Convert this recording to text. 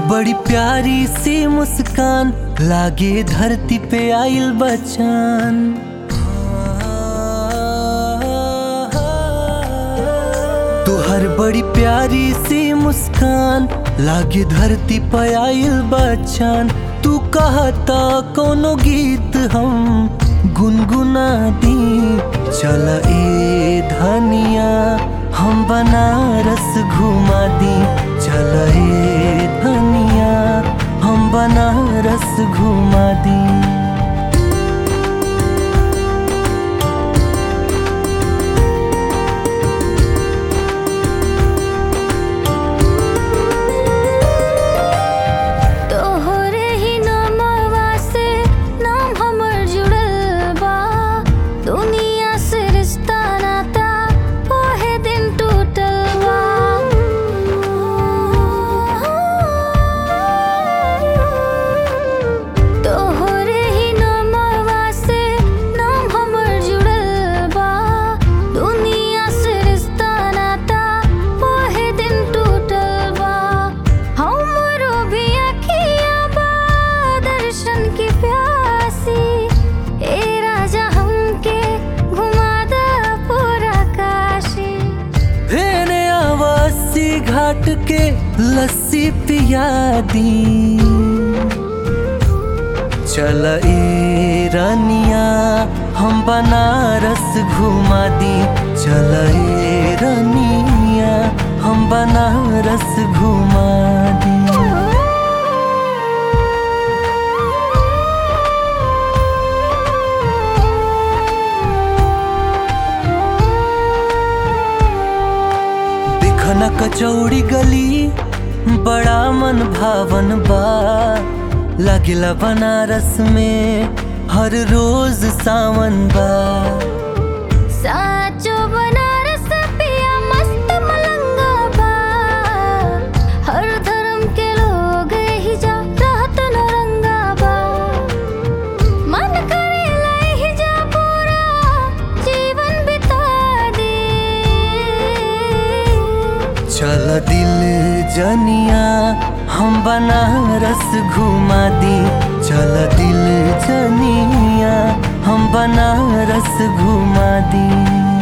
बड़ी प्यारी सी मुस्कान लागे धरती पे आइल बचान तुहर बड़ी प्यारी सी मुस्कान लागे धरती पे आइल बचान तू कहता कोनो गीत हम गुनगुना दी चल ए धनिया हम बनारस घुमा दी चल ए धनिया हम बनारस घुमा दी तोहरे ही नामवा से नाम हमर जुड़ल बा दुनिया से रिश्ता नाता ओहे दिन टूटल बा तोहरे ही नामवा से नाम हमर जुड़ल बा दुनिया से रिश्ता नाता ओहे दिन टूटल बा हमरो भी अखिया बा दर्शन की प्यासी ए राजा हमके घुमा दा पूरा काशी फेरे आवासी घाट के लस्सी पिया दी चल ए रानिया हम बनारस घुमा दी चल ए रानिया हम बनारस घुमा दी देखना कचौड़ी गली बड़ा मन भावन बा लागिला बनारस में हर रोज सावन बा साचो बनारस पिया मस्त मलंगा बा हर धर्म के लोग ही जा रहत नरंगा बा मन करे ही जा पूरा जीवन बिता दे चल दिल जनिया हम बनारस घुमा दी चल दिल जनिया हम बनारस घुमा दी